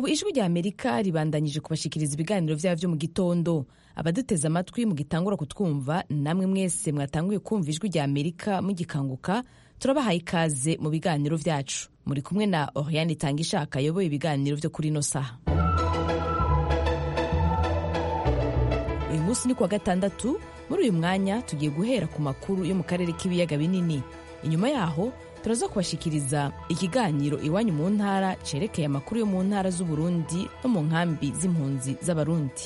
ubu ijwi rya amerika ribandanyije kubashikiriza ibiganiro byabo byo mu gitondo abaduteze amatwi mugitangura kutwumva namwe mwese mwatanguye kumva ijwi rya amerika mugikanguka turabahaye ikaze mu biganiro byacu muri kumwe na oriane itanga ishaka ayoboye ibiganiro byo kuri ino saha uyu munsi ni kuwa gatandatu muri uyu mwanya tugiye guhera ku makuru yo mu karere k'ibiyaga binini inyuma yaho turaza kubashikiriza ikiganiro iwanyu mu ntara cerekeye amakuru yo mu ntara z'uburundi no mu nkambi z'impunzi z'abarundi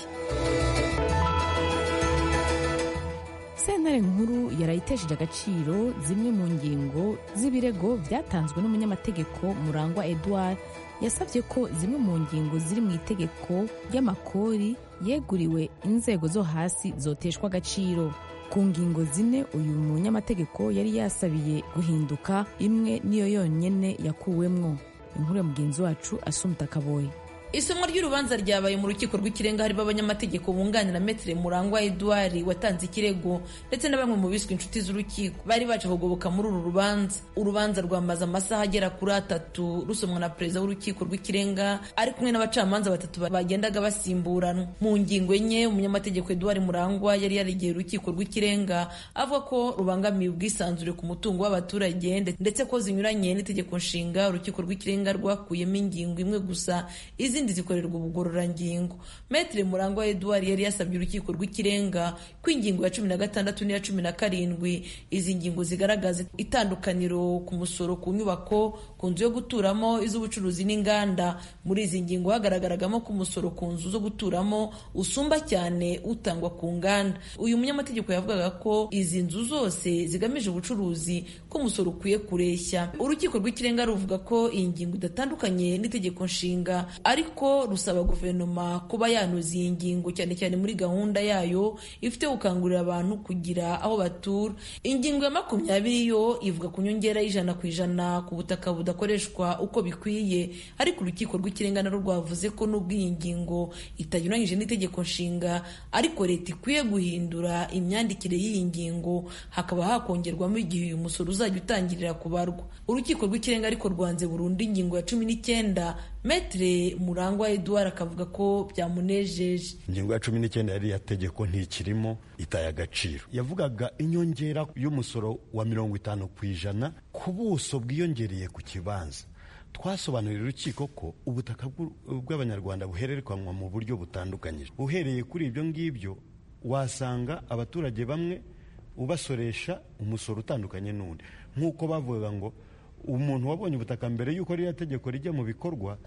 sentare nkuru yarayitesheje agaciro zimwe mu ngingo z'ibirego byatanzwe n'umunyamategeko murangwa edouard yasabye ko zimwe mu ngingo ziri mu itegeko ry'amakori yeguriwe inzego zo hasi zoteshwa agaciro ku ngingo zine uyu munyamategeko yari yasabiye guhinduka imwe niyo yonyine yakuwemwo inkuru ya mugenzi wacu asumta kaboye isomwa ry'urubanza ryabaye mu rukiko rw'ikirenga harimo abanyamategeko bunganira metere murangwa edouard watanze ikirego ndetse na bamwe mu biswe inshuti z'urukiko bari baje kugoboka muri uru rubanza urubanza rwamaze amasaha agera kuri atatu rusomwa na perezida w'urukiko rw'ikirenga ari kumwe n'abacamanza batatu bagendaga basimburanwa mu ngingo enye umunyamategeko edouard murangwa yari yaregeye urukiko rw'ikirenga avuga ko rubangamiye ubwisanzure ku mutungo w'abaturage ndetse ko zinyuranye n'itegeko nshinga urukiko rw'ikirenga rwakuyemo ingingo imwe gusa izindi zikorerwa ubugororangingo metere murangwa edouard yari yasabye urukiko rw'ikirenga ko ingingo ya cumi na gatandatu n'iya cumi na karindwi izi ngingo zigaragaza itandukaniro ku musoro ku nyubako ku nzu yo guturamo iz'ubucuruzi n'inganda muri izi ngingo hagaragaragamo ko umusoro ku nzu zo guturamo usumba cyane utangwa ku nganda uyu munyamategeko yavugaga ko izi nzu zose zigamije ubucuruzi ko umusoro ukwiye kureshya urukiko rw'ikirenga ruvuga ko iyi ngingo idatandukanye n'itegeko nshinga ariko rusaba guverinoma kuba yanoza iyi ngingo cyane cyane muri gahunda yayo ifite gukangurira abantu kugira aho batura ingingo ya makumyabiri yo ivuga ku nyongera y'ijana ku ijana ku butaka budakoreshwa uko bikwiye ariko urukiko rw'ikirenga narwo rwavuze ko n'ubwo iyi ngingo itanyuranyije n'itegeko nshinga ariko leta ikwiye guhindura imyandikire y'iyi ngingo hakaba hakongerwamo igihe uyu musoro uzajya utangirira kubarwa urukiko rw'ikirenga ariko rwanze burundu ingingo ya cumi n'icyenda metere murangwa edouard akavuga ko byamunejeje ingingo ya cumi n'icyenda yariya tegeko ntikirimo itaye agaciro yavugaga inyongera y'umusoro wa mirongo itanu ku ijana ku buso bwiyongereye ku kibanza twasobanurira urukiko ko ubutaka bw'abanyarwanda buhererekanwa mu buryo butandukanyije uhereye kuri ibyo ngibyo wasanga abaturage bamwe ubasoresha umusoro utandukanye n'undi nk'uko bavugaga ngo umuntu wabonye ubutaka mbere y'uko ririya tegeko rijya mu bikorwa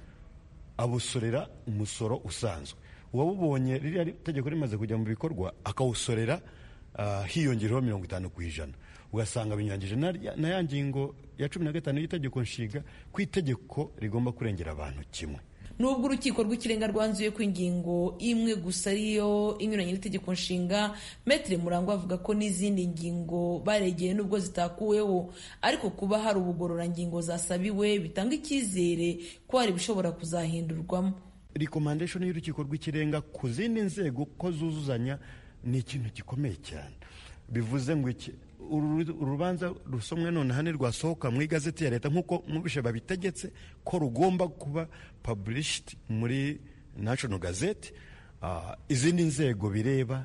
abusorera umusoro usanzwe uwabubonye ririya tegeko rimaze kujya mu bikorwa akawusorera hiyongereho mirongo itanu ku ijana ugasanga binyuranyije na ya ngingo ya cumi na gatanu y'itegeko nshinga ko itegeko rigomba kurengera abantu kimwe nubwo urukiko rw'ikirenga rwanzuye ko ingingo imwe gusa ariyo inyuranye n'itegeko nshinga metere murangwa avuga ko n'izindi ngingo baregeye nubwo zitakuweho ariko kuba hari ubugororangingo zasabiwe bitanga icyizere ko hari ibishobora kuzahindurwamo rekomandeshoni y'urukiko rw'ikirenga ku zindi nzego ko zuzuzanya ni ikintu gikomeye cyane bivuze ngo iki urubanza rusomwe none hano rwasohoka mu igazeti ya leta nk'uko mubishe babitegetse ko rugomba kuba published muri national gazette izindi nzego bireba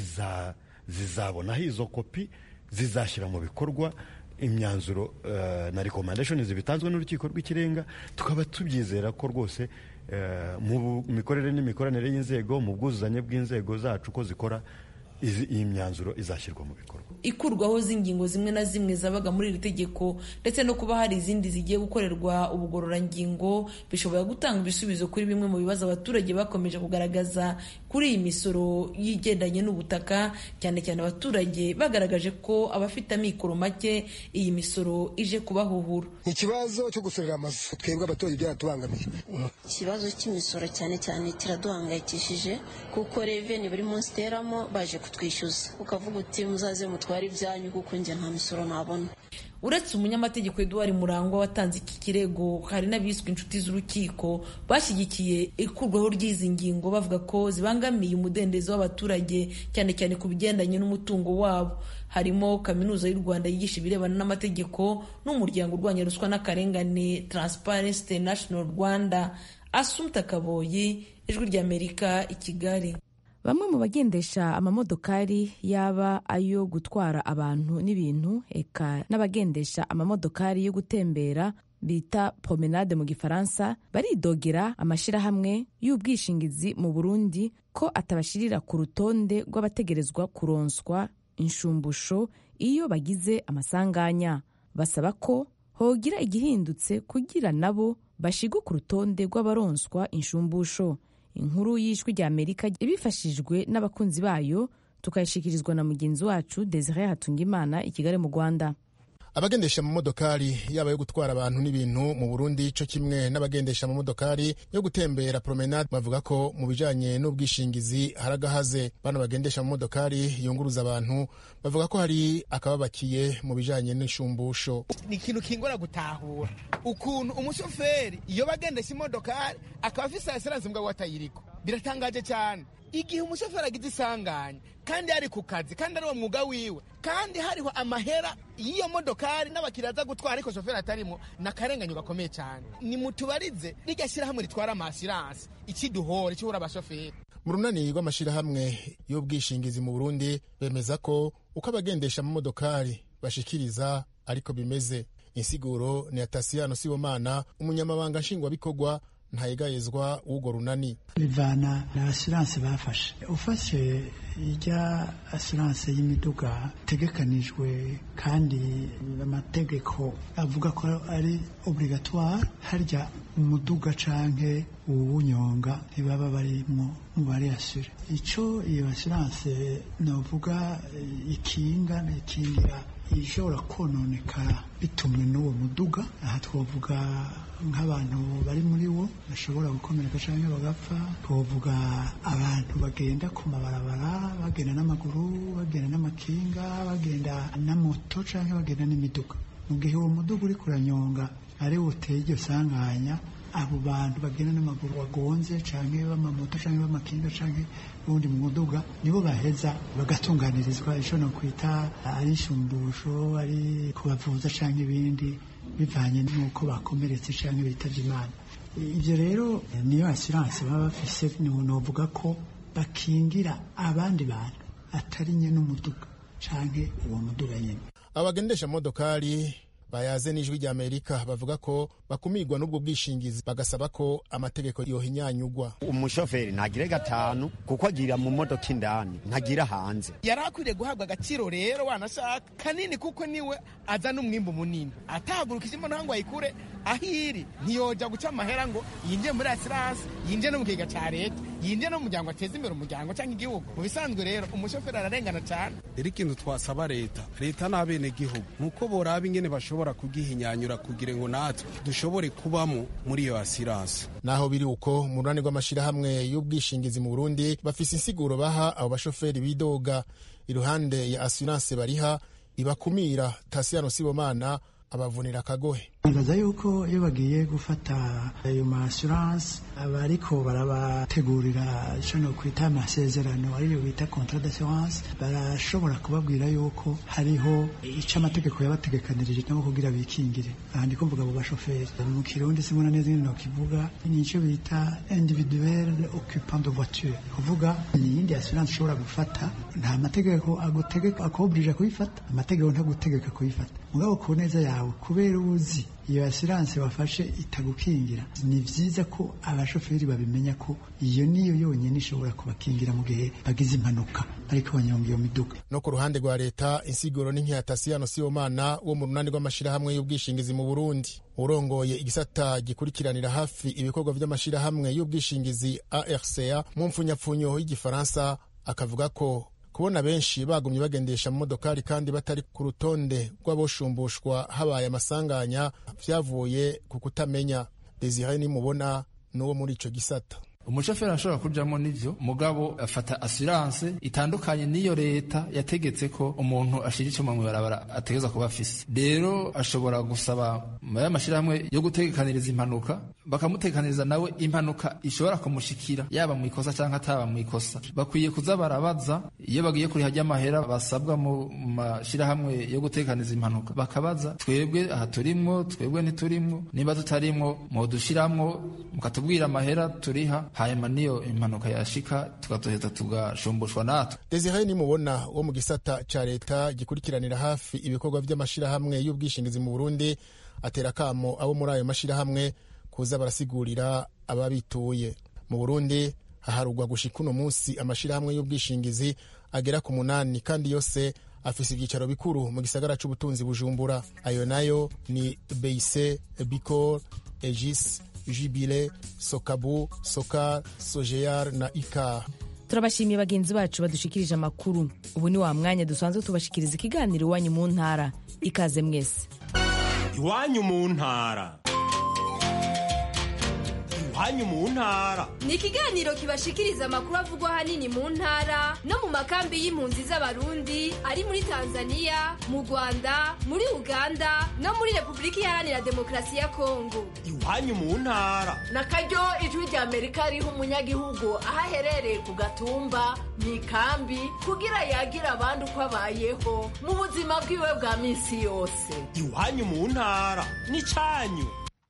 zizabonaho izo kopi zizashyira mu bikorwa imyanzuro na rekomandeshoni zibitanzwe n'urukiko rw'ikirenga tukaba tubyizera ko rwose mu mikorere n'imikoranire y'inzego mu bwuzuzanye bw'inzego zacu ko zikora iyi myanzuro izashyirwa mu bikorwa ikurwaho z'ingingo zimwe na zimwe zabaga muri iri tegeko ndetse no kuba hari izindi zigiye gukorerwa ubugororangingo bishobora gutanga ibisubizo kuri bimwe mu bibazo abaturage bakomeje kugaragaza kuri iyi misoro yigendanye n'ubutaka cyane cyane abaturage bagaragaje ko abafite amikoro make iyi misoro ije kubahuhura ikibazo cyo gusorera amazu twebwe abaturage byaratubangamiye ikibazo cy'imisoro cyane cyane kiraduhangayikishije kuko reveni buri munsi iteramo baje kutwishyuza ukavuga uti muzaze mutware ibyanyu kuko njye nta misoro nabona uretse umunyamategeko Edouard Murangwa watanze iki kirego hari n'abiswe inshuti z'urukiko bashyigikiye ikurwaho ry'izi ngingo bavuga ko zibangamiye umudendezo w'abaturage cyane cyane ku bigendanye n'umutungo wabo harimo kaminuza y'u Rwanda yigisha ibirebana n'amategeko n'umuryango urwanya ruswa n'akarengane Transparency International Rwanda asumta kaboyi ijwi ry'amerika i kigali bamwe mu bagendesha amamodokari yaba ayo gutwara abantu n'ibintu eka n'abagendesha amamodokari yo gutembera bita promenade mu gifaransa baridogera amashyirahamwe y'ubwishingizi mu burundi ko atabashirira ku rutonde rw'abategerezwa kuronswa inshumbusho iyo bagize amasanganya basaba ko hogira igihindutse kugira nabo bashigwe ku rutonde rw'abaronswa inshumbusho inkuru y'ijwi rya amerika ibifashijwe n'abakunzi bayo tukayishikirizwa na mugenzi wacu desire hatungimana i kigali mu rwanda abagendesha amamodokari yaba yo gutwara abantu n'ibintu mu burundi co kimwe n'abagendesha amamodokari yo gutembera promenade bavuga ko mu bijanye n'ubwishingizi haragahaze bano bagendesha amamodokari yunguruza abantu bavuga ko hari akababakiye mu bijanye n'inshumbusho ni ikintu kingora gutahura ukuntu umushoferi iyo bagendesha imodokari akaba afise asiranse mbwa watayiriko biratangaje cyane igihe umushoferi agize isanganya kandi ari ku kazi kandi ari uwo mwuga wiwe kandi hariho amahera y'iyo modokari n'abakiriya aza gutwara ariko shoferi atarimo ni akarenganyo gakomeye cyane ni mutubarize rirya shyirahamwe ritwara amasiranse ikiduhora ikibura abashoferi mu runani rw'amashyirahamwe y'ubwishingizi mu burundi bemeza ko uko abagendesha amamodokari bashikiriza ariko bimeze insiguro ni atasiyano sibomana umunyamabanga nshingwabikorwa ntayegayezwa w'urwo runani bivana na asiranse bafashe ufashe ijya asiranse y'imiduga itegekanijwe kandi amategeko avuga ko ari obligatoire harya umuduga canke uwunyonga ntibaba barimwo mu bari asure ico iyo asiranse novuga ikinga ikingira ishobora kononekara bitumwe n'uwo muduga aha twavuga nk'abantu bari muri wo bashobora gukomereka cyangwa bagapfa twavuga abantu bagenda ku mabarabara bagenda n'amaguru bagenda n'amakinga bagenda na moto cyangwa bagenda n'imiduga mu gihe uwo muduga uri kuranyonga ari wuteye iryo sanganya abo bantu bagenda n'amaguru wagonze cyangwa b'amamoto cyangwa b'amakinga cyangwa ubundi mu muduga nibo baheza bagatunganirizwa icyo no kwita ari inshumbusho ari kubavuza cyangwa ibindi bivanye n'uko bakomeretse cyangwa bitabye imana ibyo rero niyo asiranse baba bafise novuga ko bakingira abandi bantu atari nye n'umuduga cyangwa uwo muduga nyine abagendesha modokari bayaze n'ijwi rya amerika bavuga ko bakumirwa n'ubwo bwishingizi bagasaba ko amategeko yohinyanyugwa umushoferi ntagire gatanu kuko agira mu modoka indani ntagira hanze yari akwiriye guhabwa agaciro rero wanashaka kanini kuko niwe azana umwimbu munini atahagurukije imbona ngo ayikure aho iri ntiyoja guca amahera ngo yinjiye muri asiranse yinjiye no mu kigega cya leta yinjiye no mu muryango ateza imbere umuryango cyangwa igihugu mu bisanzwe rero umushoferi ararengana cyane rero ikintu twasaba leta leta n'abenegihugu ni uko boraba ingene bashobora kugihinyanyura kugira ngo natwe dushobore kubamo muri iyo asiranse naho biri uko mu runani rw'amashyirahamwe y'ubwishingizi mu burundi bafise insiguro baha abo bashoferi bidoga iruhande ya asiranse bariha ibakumira tasiyano sibomana abavunira akagohe nibaza yuko iyo bagiye gufata ayo ma assurance aba ariko barabategurira icyo no kwita amasezerano ariyo bita contrat d'assurance barashobora kubabwira yuko hariho icyo amategeko yabategekanirije nabo kugira bikingire aha ndi kuvuga abo bashoferi mu kirundi simona neza nyine nokivuga ni icyo bita individuel occupant de voiture kuvuga ni iyindi assurance ushobora gufata nta mategeko agutegeka akoburije kuyifata amategeko ntagutegeka kuyifata mugabo ku neza yawe kubera uzi iyo asiranse wafashe itagukingira ni byiza ko abashoferi babimenya ko iyo niyo yonyine ishobora kubakingira mu gihe bagize impanuka ariko banyonga iyo miduga no ku ruhande rwa leta insiguro ni nk'iyatasiyano sibomana wo mu runani rw'amashyirahamwe y'ubwishingizi mu burundi urongoye igisata gikurikiranira hafi ibikorwa by'amashyirahamwe y'ubwishingizi arca mu mfunyapfunyo y'igifaransa akavuga ko kubona benshi bagumye bagendesha mu modokari kandi batari ku rutonde rw'abashumbushwa habaye amasanganya vyavuye ku kutamenya desire nimubona n'uwo muri ico gisata umushoferi ashobora kujamo n'ivyo mugabo afata assurance itandukanye n'iyo leta yategetse ko umuntu ashira icuma mw'ibarabara ategerezwa kuba afise rero ashobora gusaba ya mashirahamwe yo gutegekaniriza impanuka bakamutekaniriza nawe impanuka ishobora kumushikira yaba mu ikosa cyangwa ataba mu ikosa bakwiye kuza barabaza iyo bagiye kuriha ry'amahera basabwa mu mashirahamwe yo gutekaniriza impanuka bakabaza twebwe aha turimwo twebwe ntiturimwo niba tutarimwo mudushiramwo mukatubwira amahera turiha hanyuma niyo impanuka yashika tugaduheza tugashumbushwa natwe desire nimubona wo mu gisata ca leta gikurikiranira hafi ibikorwa vy'amashirahamwe y'ubwishingizi mu burundi atera kamo abo muri ayo mashirahamwe kuza barasigurira ababituye mu burundi haharugwa gushika uno munsi amashirahamwe y'ubwishingizi agera ku munani kandi yose afise ivyicaro bikuru mu gisagara c'ubutunzi bujumbura ayo nayo ni beise bicor egis jibile sokabu soka sojeyar na ikar turabashimiye bagenzi bacu badushikirije amakuru ubu ni wa mwanya dusanzwe tubashikiriza ikiganiro iwanyu mu ntara ikaze mwese iwanyu mu ntara iwanyu mu ntara ni ikiganiro kibashikiriza amakuru avugwa ahanini mu ntara no mu makambi y'impunzi z'abarundi ari muri tanzania mu rwanda muri uganda no muri repubulika iharanira demokarasi ya kongo iwanyu mu ntara na karyo ijwi rya amerika riha umunyagihugu aho aherereye ku gatumba mu ikambi kugira yagira abandi uko abayeho mu buzima bwiwe bwa minsi yose iwanyu mu ntara ni cyanyu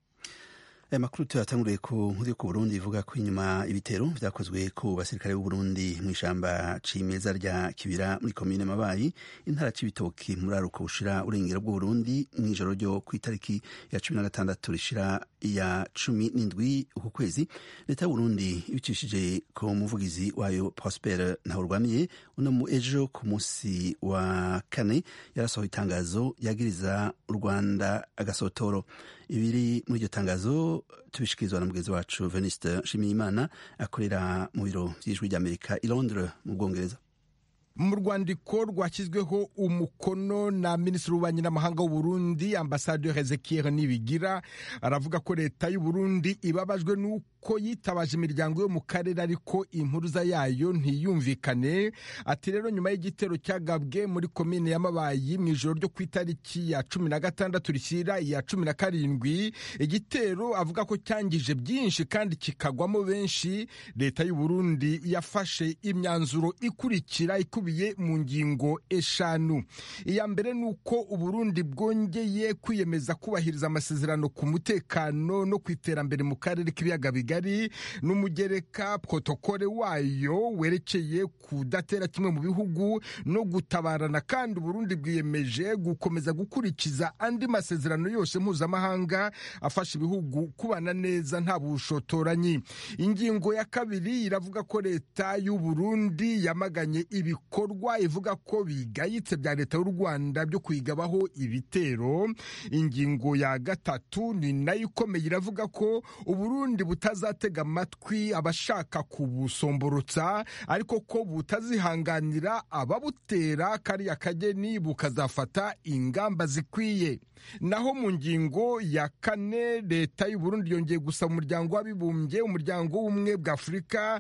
aya makuru tuyatanguriye ku nkuru yo ku burundi ivuga ko inyuma ibitero vyakozwe ku basirikare b'u burundi mu ishamba cimeza rya kibira muri komine mabayi intara c'ibitoki muri aruko bushira urengero bw'u burundi mw'ijoro ryo kw'itariki ya cumi na gatandatu rishira ya cumi n'indwi uku kwezi leta y'uburundi ibicishije ku muvugizi wayo prosper ntahurwamiye uno mu ejo ku munsi wa kane yarasohoye itangazo yagiriza u rwanda agasotoro ibiri muri iryo tangazo tubishikirizwa na mugenzi wacu veniste nshimiyimana akorera mu biro by'ijwi ry'amerika i londres mu bwongereza mu rwandiko rwashyizweho umukono na minisitiri w'ububanyi n'amahanga w'uburundi ambasaderi ezekiel nibigira aravuga ko leta y'uburundi ibabajwe n'uko yitabaje imiryango yo mu karere ariko impuruza yayo ntiyumvikane ati rero nyuma y'igitero cyagabwe muri komine y'amabayi mu ijoro ryo ku itariki ya cumi na gatandatu rishyira iya cumi na karindwi igitero avuga ko cyangije byinshi kandi kikagwamo benshi leta y'uburundi yafashe imyanzuro ikurikira ikubi mu ngingo eshanu iya mbere ni uko uburundi bwongeye kwiyemeza kubahiriza amasezerano ku mutekano no ku iterambere mu karere k'ibiyaga bigari n'umugereka protokole wayo werekeye kudatera kimwe mu bihugu no gutabarana kandi uburundi bwiyemeje gukomeza gukurikiza andi masezerano yose mpuzamahanga afasha ibihugu kubana neza nta bushotoranyi ingingo ya kabiri iravuga ko leta y'uburundi yamaganye ibikorwa bikorwa ivuga ko bigayitse bya leta y'u rwanda byo kwigabaho ibitero ingingo ya gatatu ni nayo ikomeye iravuga ko uburundi butazatega amatwi abashaka kubusomborotsa ariko ko butazihanganira ababutera kariya kageni bukazafata ingamba zikwiye naho mu ngingo ya kane leta y'uburundi yongeye gusaba umuryango w'abibumbye umuryango w'ubumwe bwa afurika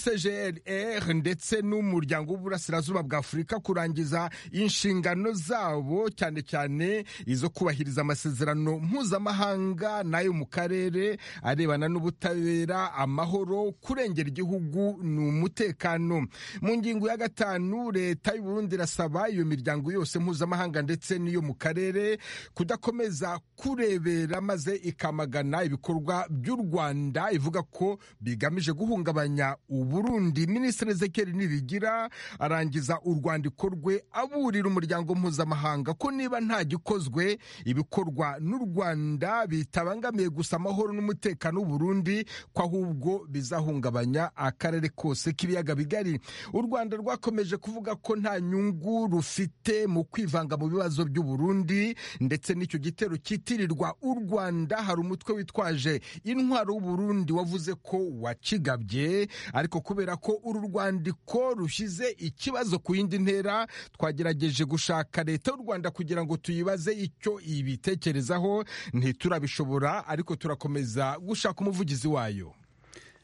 icgrr ndetse n'umuryango w'uburasirazuba bwa afurika kurangiza inshingano zabo cyane cyane izo kubahiriza amasezerano mpuzamahanga n'ayo mu karere arebana n'ubutabera amahoro kurengera igihugu ni umutekano mu ngingo ya gatanu leta y'uburundi irasaba iyo miryango yose mpuzamahanga ndetse n'iyo mu karere kudakomeza kurebera maze ikamagana ibikorwa by'u rwanda ivuga ko bigamije guhungabanya uburundi minisitiri ezekeri nibigira arangiza urwandiko rwe aburira umuryango mpuzamahanga ko niba nta gikozwe ibikorwa n'u rwanda bitabangamiye gusa amahoro n'umutekano w'uburundi ko ahubwo bizahungabanya akarere kose k'ibiyaga bigari u rwanda rwakomeje kuvuga ko nta nyungu rufite mu kwivanga mu bibazo by'uburundi ndetse n'icyo gitero cyitirirwa u rwanda hari umutwe witwaje intwaro w'uburundi wavuze ko wakigabye ariko kubera ko uru rwandiko rushyize ikibazo ku yindi ntera twagerageje gushaka leta y'u rwanda kugira ngo tuyibaze icyo ibitekerezaho ntiturabishobora ariko turakomeza gushaka umuvugizi wayo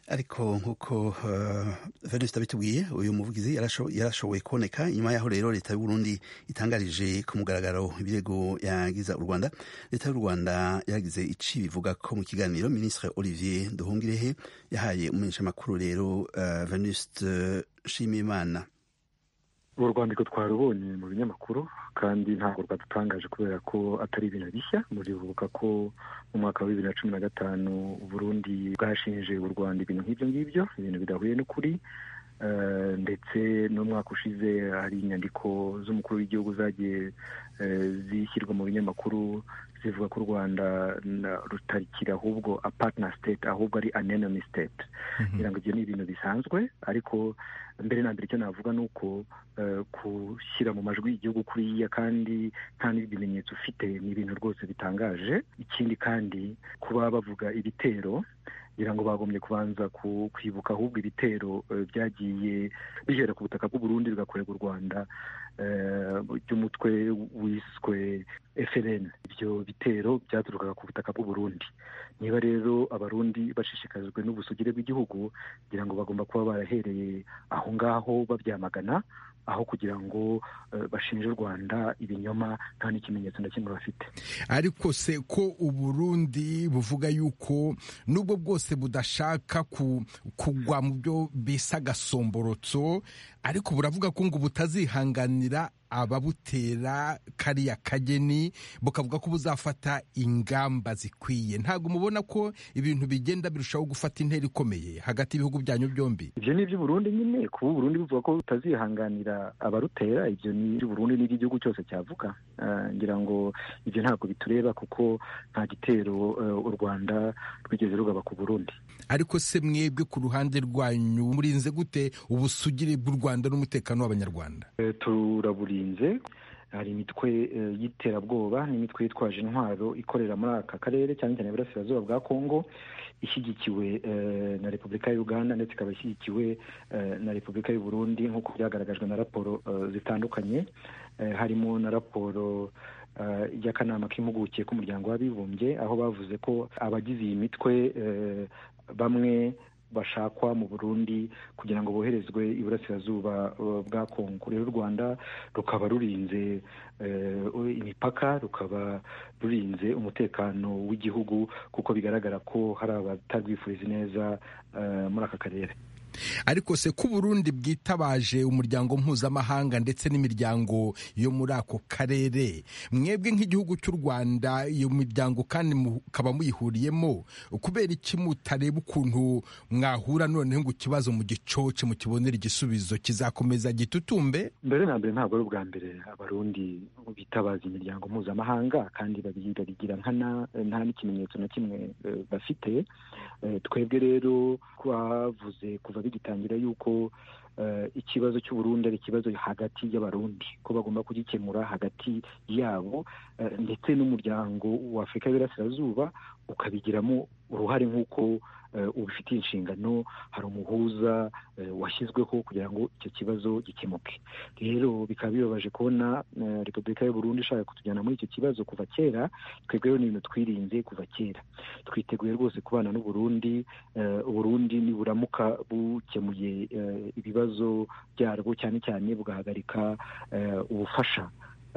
ariko nk'uko uh, venuste abitubwiye uyu muvugizi yarashoboye kuboneka nyuma yaho rero leta y'u Burundi itangarije ku mugaragaro ibirego yagiza u Rwanda leta y'u Rwanda yaragize ici bivuga ko mu kiganiro ministre Olivier Nduhungirehe yahaye umumenyeshamakuru rero uh, venuste Nshimiyimana uru rwandiko twarubonye mu binyamakuru kandi ntabwo rwadutangaje kubera ko atari ibintu bishya muribuka ko mu mwaka wa bibiri na cumi na gatanu Burundi bwashinje u Rwanda ibintu nk'ibyo ngibyo ibintu bidahuye n'ukuri ndetse n'umwaka ushize hari inyandiko z'umukuru w'igihugu zagiye zishyirwa mu binyamakuru zivuga ko u rwanda rutarikira ahubwo a partner state ahubwo ari an enemy state kugira ngo ibyo ni ibintu bisanzwe ariko mbere na mbere icyo navuga ni uko gushyira mu majwi igihugu kuriya kandi nta n'ibimenyetso ufite ni ibintu rwose bitangaje ikindi kandi kuba bavuga ibitero kugira ngo bagombye kubanza kwibuka ahubwo ibitero byagiye bihera ku butaka bw'uburundi bigakorerwa u rwanda by'umutwe wiswe FLN ibyo bitero byaturukaga ku butaka bw'uburundi niba rero abarundi bashishikajwe n'ubusugire bw'igihugu kugira ngo bagomba kuba barahereye aho ngaho babyamagana aho kugira ngo bashinje u rwanda ibinyoma nta n'ikimenyetso na kimwe bafite ariko se ko uburundi buvuga yuko nubwo bwose budashaka kugwa mu byo bisa agasomborotso ariko buravuga ko ngo butazihanganira ababutera kariya kageni bukavuga ko buzafata ingamba zikwiye ntabwo mubona ko ibintu bigenda birushaho gufata intera ikomeye hagati y'ibihugu byanyu byombi ibyo ni iby'uburundi nyine kuba uburundi buvuga ko butazihanganira abarutera ibyo ni iby'uburundi n'iby'igihugu cyose cyavuga ngira ngo ibyo ntabwo bitureba kuko nta gitero u rwanda rwigeze rugaba ku burundi ariko se mwebwe ku ruhande rwanyu murinze gute ubusugire bw'u rwanda n'umutekano w'abanyarwanda turaburinze hari imitwe y'iterabwoba n'imitwe yitwaje intwaro ikorera muri aka karere cyane cyane iburasirazuba bwa kongo ishyigikiwe na repubulika ya uganda ndetse ikaba ishyigikiwe na repubulika y'u burundi nk'uko byagaragajwe na raporo zitandukanye harimo na raporo y'akanama k'impuguke k'umuryango w'abibumbye aho bavuze ko abagize iyi mitwe bamwe bashakwa mu burundi kugira ngo boherezwe iburasirazuba bwa kongo rero u rwanda rukaba rurinze imipaka rukaba rurinze umutekano w'igihugu kuko bigaragara ko hari abatarwifuriza neza muri aka karere ariko se ko uburundi bwitabaje umuryango mpuzamahanga ndetse n'imiryango yo muri ako karere mwebwe nk'igihugu cy'u rwanda iyo miryango kandi mukaba muyihuriyemo kubera iki mutareba ukuntu mwahura noneho ngo ikibazo mu gicoce mukibonera igisubizo kizakomeza gitutumbe mbere na mbere ntabwo ari ubwa mbere abarundi bitabaza imiryango mpuzamahanga kandi babigira nkana nta n'ikimenyetso na kimwe bafite twebwe rero twavuze kuva bigitangira yuko ikibazo cy'uburundi ari ikibazo hagati y'abarundi ko bagomba kugikemura hagati yabo ndetse n'umuryango wa afurika y'Iburasirazuba ukabigiramo uruhare nk'uko ubifitiye inshingano hari umuhuza washyizweho kugira ngo icyo kibazo gikemuke rero bikaba bibabaje kubona repubulika y'u Burundi ishaka kutujyana muri icyo kibazo kuva kera twebwe ni ibintu twirinze kuva kera twiteguye rwose kubana n'uburundi uburundi niburamuka bukemuye ibibazo byarwo cyane cyane bugahagarika ubufasha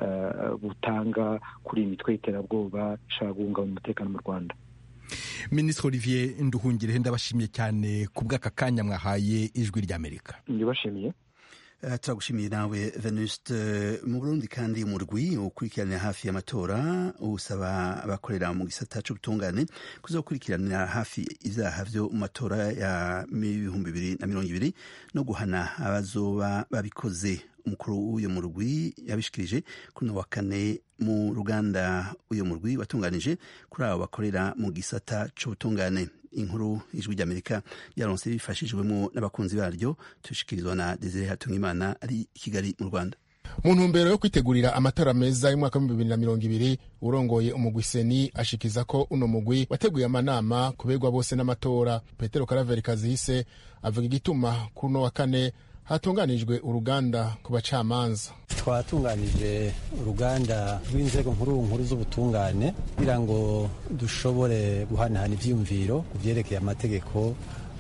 butanga kuri iyi mitwe y'iterabwoba ishaka guhungabanya umutekano mu rwanda minisitiri olivier nduhungire ndabashimiye cyane ku bw'aka kanya mwahaye ijwi ry'amerika ndibashimiye turagushimiye nawe venuste mu burundi kandi umurwi ukurikiranira hafi y'amatora usaba abakorera mu gisata cy'ubutungane kuzakurikiranira hafi ibyaha byo mu matora ya ibihumbi bibiri na mirongo ibiri no guhana abazoba babikoze umukuru w'uyu murwi yabishikirije kuri uno wa kane mu ruganda uyu murwi watunganije kuri abo bakorera mu gisata cy'ubutungane inkuru ijwi ry'amerika yaronse bifashijwemo n'abakunzi baryo tushikirizwa na desire hatungimana ari i kigali mu rwanda mu ntumbero yo kwitegurira amatora meza y'umwaka w'ibihumbi bibiri na mirongo ibiri urongoye umugwi seni ashikiza ko uno mugwi wateguye amanama kubegwa bose n'amatora petero karaveri kazihise avuga igituma kuri uno wa kane hatunganijwe uruganda ku bacamanza twatunganije uruganda rw'inzego nkuru nkuru z'ubutungane kugira ngo dushobore guhanahana ibyiyumviro ku byerekeye amategeko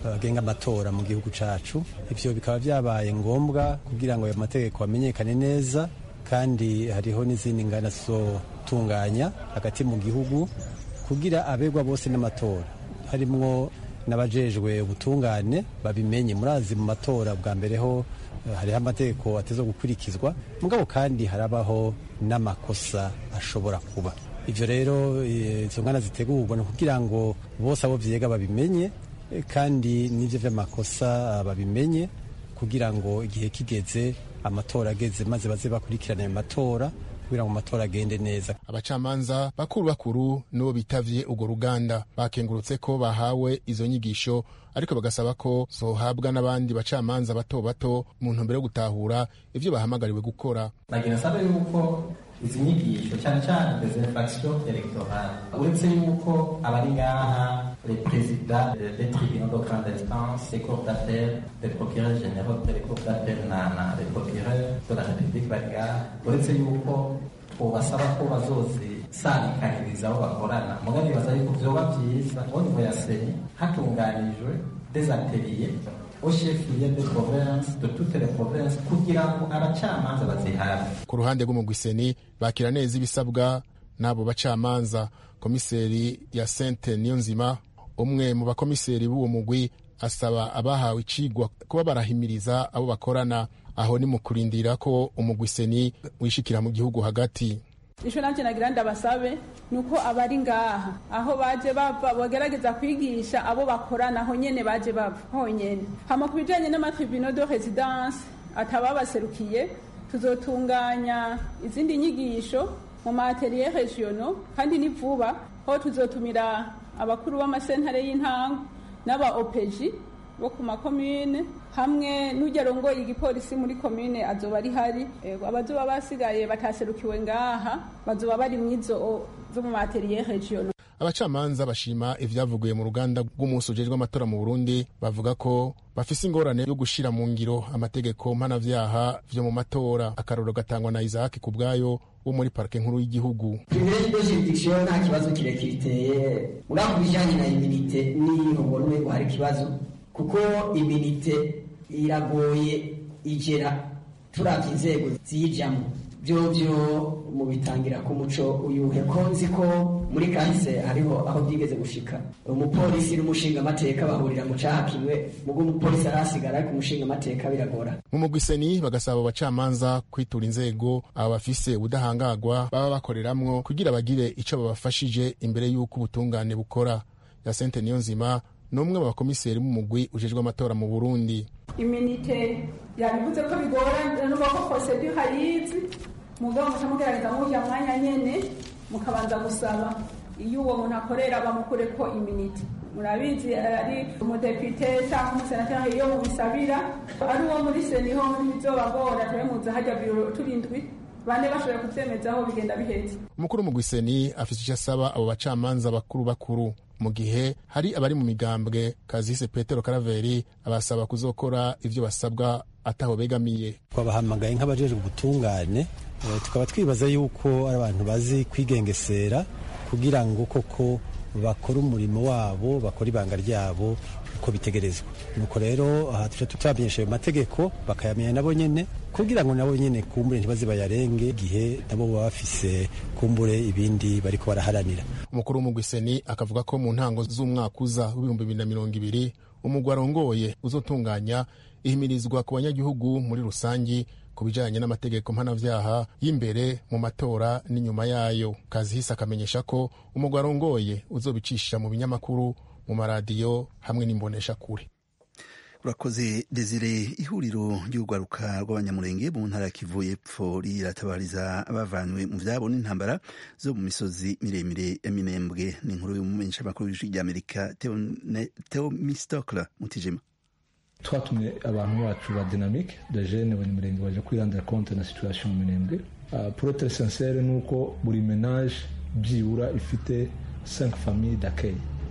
agenga amatora mu gihugu cacu ivyo bikaba vyabaye ngombwa kugira ngo ayo mategeko amenyekane neza kandi hariho n'izindi ngana zizotunganya hagati mu gihugu kugira abegwa bose n'amatora harimwo n'abajejwe ubutungane babimenye murazi mu matora bwa mbere ho hariho amategeko ateza gukurikizwa mugabo kandi harabaho n'amakosa ashobora kuba ivyo rero izo ngana zitegurwa ni kugira ngo bose abo vyega babimenye kandi n'ivyo vy'amakosa babimenye kugira ngo igihe kigeze amatora ageze maze baze bakurikirana ayo matora kugira ngo amatora agende neza abacamanza bakuru bakuru nibo bitavye urwo ruganda bakengurutse ko bahawe izo nyigisho ariko bagasaba ko zohabwa n'abandi bacamanza bato bato mu ntumbero yo gutahura ivyo bahamagariwe gukora nagira nsabe yuko izi nyigisho cyane cyane des infractions electorales uretse yuko abari ngaha les présidents des tribunaux de grande instance des cours d'appel des procureurs généraux des cours d'appel na na les procureurs de la république bari ngaha uretse yuko twobasaba ko bazozisabikaniriza abo bakorana muga nibaza yuko vyoba vyiza au niveau ya seni hatunganijwe des ateliers au cheflieu de province de toutes les provinces kugira ngo abacamanza bazihabwe ku ruhande rw'umugwiseni bakira neza ibisabwa n'abo bacamanza komiseri ya sente niyonzima umwe mu bakomiseri b'uwo mugwi asaba abahawe icigwa kuba barahimiriza abo bakorana aho ni mu kurindira ko umugwiseni wishikira mu gihugu hagati ico nanje nagira ndabasabe nuko abari ngaha aho baje bava bagerageza kwigisha abo bakorana aho nyene baje bava honyene hama ku bijanye n'amatribunal de residence atababaserukiye tuzotunganya izindi nyigisho mu maatelier regionaux kandi ni vuba aho tuzotumira abakuru b'amasentare y'intango n'aba opeji bo ku makomine hamwe n'ujya arongoye igipolisi muri komine azoba ari hari abazoba basigaye bataserukiwe ngaha bazoba bari mwizo zo mu materiye region abacamanza bashima ivyavugiwe mu ruganda rw'umunsi ujejwe amatora mu burundi bavuga ko bafise ingorane yo gushira mu ngiro amategeko mpanavyaha vyo mu matora akarorero gatangwa na isaac ku bwayo wo muri parike nkuru y'igihugu privilege de juridiction nta kibazo kirekire iteye uriya ku bijanye na iminite niho ubona ko hari ikibazo kuko iminite iragoye igera turavye inzego ziyijamwo vyovyo mubitangira ku muco uyuhe ko nzi ko muri kahise hariho aho byigeze gushika umupolisi n'umushinga amateka bahurira mu caha kimwe mugo umupolisi arasigara ariko umushinga amateka biragora mu mugwiseni bagasaba abacamanza kwitura inzego aba bafise ubudahangagwa baba bakoreramwo kugira bagire ico babafashije imbere y'uko ubutungane bukora ya sente niyo nzima ni umwe mu bakomiseri b'umugwi ujejwe amatora mu burundi iminite yabivuze ko bigorana n'ubwo ko procedure hayizi mugabo muca mugerageza murya mwanya nyene mukabanza gusaba iyo uwo muntu akorera bamukure ko iminite murabizi ari umudepite cyangwa umusenateri iyo mubisabira ari uwo muri seniho ntibizobagora turemuza hajya biro turindwi bane bashoboye kuvyemezaho bigenda biheze umukuru mu gwiseni afise icyo asaba abo bacamanza bakuru bakuru mu gihe hari abari mu migambwe kazise petero karaveri abasaba kuzokora ivyo basabwa ataho begamiye twabahamagaye nk'abajejwe ubutungane tukaba twibaza yuko ari abantu bazi kwigengesera kugira ngo koko bakore umurimo wabo bakore ibanga ryabo uko bitegerezwa nuko rero aha tuca tutamenyesha ayo mategeko bakayamenya nabo nyene kugira ngo nabo nyene kumbure ntibaze bayarenge igihe nabo baba bafise kumbure ibindi bariko baraharanira umukuru w'umugwiseni akavuga ko mu ntango z'umwaka uza w'ibihumbi bibiri na mirongo ibiri umugwi arongoye uzotunganya ihimirizwa ku banyagihugu muri rusangi ku bijanye n'amategeko mpanavyaha y'imbere mu matora n'inyuma yayo kazihise akamenyesha ko umugwi arongoye uzobicisha mu binyamakuru mu maradiyo hamwe n'imbonesha kure urakoze desire ihuriro ry'urwaruka rw'abanyamurenge mu ntara ya kivu y'epfo riratabariza abavanywe mu vyabo n'intambara zo mu misozi miremire ya minembwe ni inkuru y'umumenyeshamakuru w'ijwi ry'amerika teomistokle mutijima twatumye abantu bacu ba dynamique de jeune abanyamurenge baje kwirandira compte na situation mu minembwe uh, pour être sincere ni uko buri menage byibura ifite 5 famille d'accueil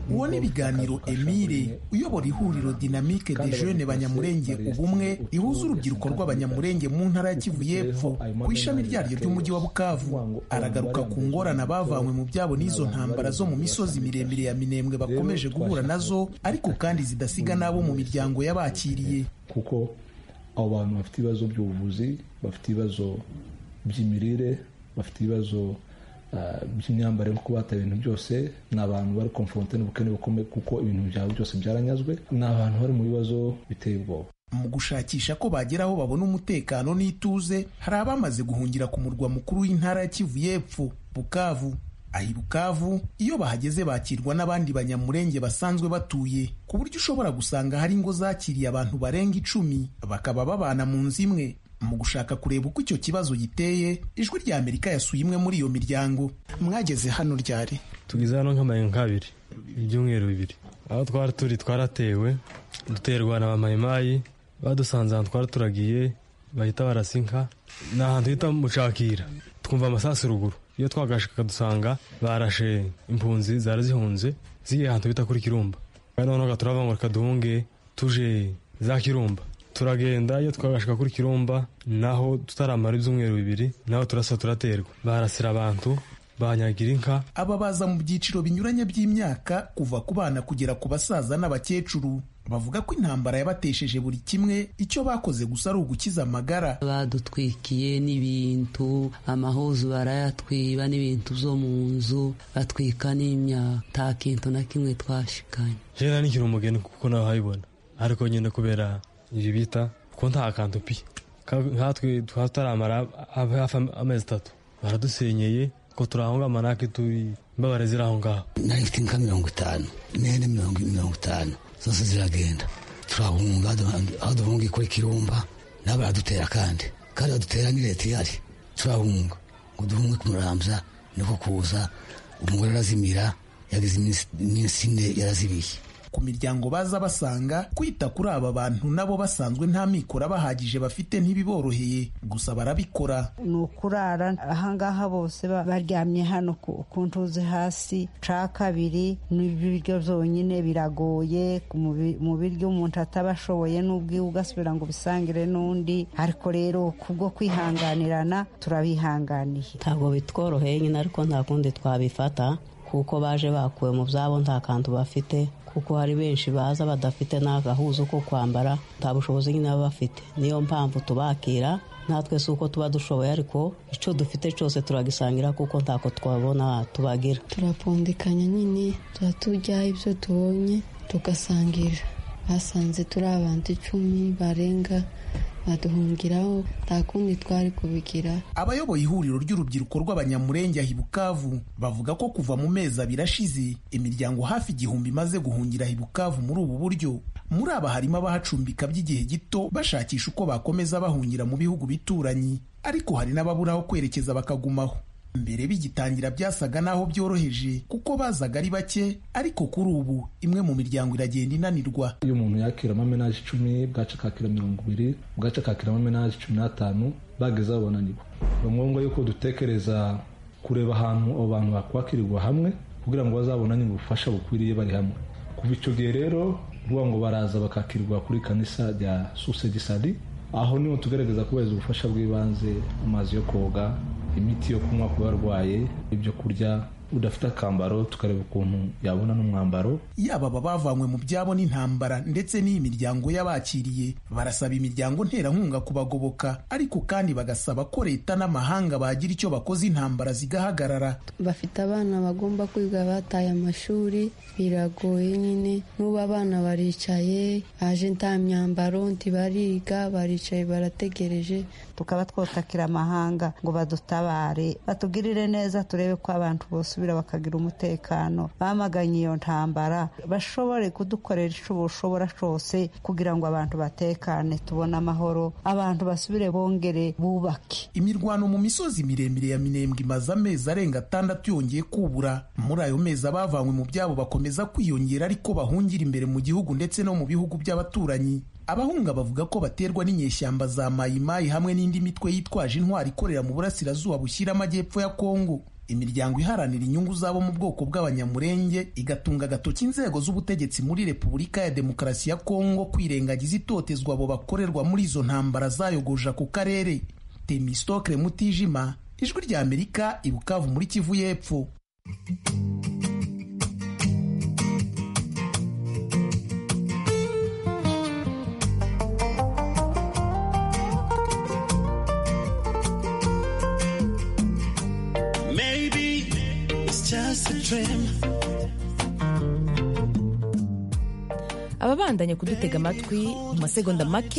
uwo ni ibiganiro emile uyobora ihuriro dinamike de jeune banyamurenge ubumwe rihuza urubyiruko rw'abanyamurenge mu ntara ya kivu y'epfo ku ishami ryaryo ry'umujyi wa bukavu aragaruka ku ngorane abavanywe mu byabo n'izo ntambara zo mu misozi miremire ya minembwe bakomeje guhura nazo ariko kandi zidasiga n'abo mu miryango y'abakiriye kuko abo bantu bafite ibibazo by'ubuvuzi bafite ibibazo by'imirire bafite ibibazo by'imyambarire kuko bataye ibintu byose ni abantu bari konfronte n'ubukene bukomeye kuko ibintu byabo byose byaranyazwe ni abantu bari mu bibazo biteye ubwoba mu gushakisha ko bagera aho babona umutekano n'ituze hari abamaze guhungira ku murwa mukuru w'intara ya kivu y'epfo bukavu aha i bukavu iyo bahageze bakirwa n'abandi banyamurenge basanzwe batuye ku buryo ushobora gusanga hari ingo zakiriye abantu barenga icumi bakaba babana mu nzu imwe mu gushaka kureba uko icyo kibazo giteye ijwi rya amerika yasuye imwe muri iyo miryango mwageze hano ryari tugeze hano nk'amaye nk'abiri ibyumweru bibiri aho twari turi twaratewe duterwa na bamayimayi badusanze ahantu twari turagiye bahita barasinka ni ahantu hita mucakira twumva amasasu ruguru iyo twagashaka dusanga barashe impunzi zari zihunze zigiye ahantu bita kuri kirumba kandi noneho turava ngo reka duhunge tuje za kirumba turagenda iyo twagashika kuri kirumba naho tutaramara ibyumweru bibiri naho turasa turaterwa barasira abantu banyagira inka aba baza mu byiciro binyuranye by'imyaka kuva ku bana kugera ku basaza n'abakecuru bavuga ko intambara yabatesheje buri kimwe icyo bakoze gusa ari ugukiza amagara badutwikiye n'ibintu amahuzu barayatwiba n'ibintu byo mu nzu batwika n'imyaka nta kintu na kimwe twashikanye jena nikiri umugeni kuko nawe habibona ariko nyine kubera ibi bita ko nta kantu pi nkatwe tutaramara hafi amezi atatu baradusenyeye ko turahonga amanake turi imbabare ziri aho ngaho nari mfite inka mirongo itanu n'ihene mirongo itanu zose ziragenda turahunga aho duhunga kuri kirumba nabo baradutera kandi kandi badutera ni leta ihari turahunga ngo duhunge kumurambya niko kuza umugore arazimira yagize iminsi ine yarazibiye ku miryango baza basanga kwita kuri aba bantu nabo basanzwe nta mikoro bahagije bafite ntibiboroheye gusa barabikora ni ukurara ahangaha bose baryamye hano ku ntuzi hasi ca kabiri n'ibiryo byonyine biragoye mu biryo umuntu ataba ashoboye n'ubwiwe ugasubira ngo ubisangire n'undi ariko rero kubwo kwihanganirana turabihanganiye ntabwo bitworoheye nyine ariko nta kundi twabifata kuko baje bakuwe mu byabo nta kantu bafite kuko hari benshi baza badafite n'agahuzo ko kwambara nta bushobozi nyine baba bafite niyo mpamvu tubakira natwe si uko tuba dushoboye ariko icyo dufite cyose turagisangira kuko ntako twabona tubagira turapfundikanya nyine tuba turya ibyo tubonye tugasangira basanze turi abantu icumi barenga baduhungiraho nta kundi twari kubigira abayoboye ihuriro ry'urubyiruko rw'abanyamurenge ahi bukavu bavuga ko kuva mu mezi abiri ashize imiryango hafi igihumbi imaze guhungira ahi bukavu muri ubu buryo muri aba harimo abahacumbika by'igihe gito bashakisha uko bakomeza bahungira mu bihugu bituranyi ariko hari n'ababura aho kwerekeza bakagumaho mbere bigitangira byasaga n'aho byoroheje kuko bazaga ari bake ariko kuri ubu imwe mu miryango iragenda inanirwa iyo umuntu yakira amamenaje icumi bwaca akakira mirongo ibiri bwaca akakira amamenaje cumi n'atanu bageze aho bananirwa ni ngombwa yuko dutekereza kureba ahantu abo bantu bakwakirirwa hamwe kugira ngo bazabonane ubufasha bukwiriye bari hamwe kuva icyo gihe rero ruvuga ngo baraza bakakirirwa kuri kanisa rya susegisadi aho niho tugaragaza kubahiriza ubufasha bw'ibanze amazi yo koga imiti yo kunywa ku barwaye ibyo kurya udafite akambaro tukareba ukuntu yabona n'umwambaro yaba aba bavanywe mu byabo n'intambara ndetse n'iyi miryango y'abakiriye barasaba imiryango nterankunga kubagoboka ariko kandi bagasaba ko leta n'amahanga bagira icyo bakoze intambara zigahagarara bafite abana bagomba kwiga bataye amashuri biragoye nyine n'ubu abana baricaye baje nta myambaro ntibariga baricaye barategereje tukaba twotakira amahanga ngo badutabare batugirire neza turebe ko abantu bosubira bakagira umutekano bamaganye iyo ntambara bashobore kudukorera icyo bushobora cyose kugira ngo abantu batekane tubone amahoro abantu basubire bongere bubake imirwano mu misozi miremire ya minembwe imaze amezi arenga atandatu yongeye kubura muri ayo mezi abavanywe mu byabo bakomeza kwiyongera ariko bahungira imbere mu gihugu ndetse no mu bihugu by'abaturanyi abahunga bavuga ko baterwa n'inyeshyamba za mayimayi hamwe n'indi mitwe yitwaje intwari ikorera mu burasirazuba bushyira amajyepfo ya kongo imiryango iharanira inyungu zabo mu bwoko bw'abanyamurenge igatunga agatoki inzego z'ubutegetsi muri repubulika ya demokarasi ya kongo kwirengagiza itotezwa abo bakorerwa muri izo ntambara zayogoje ako karere temistokre mutijima ijwi rya amerika ibukavu muri kivu y'epfo Maybe it's just a dream. ababandanya kudutega amatwi mu masegonda make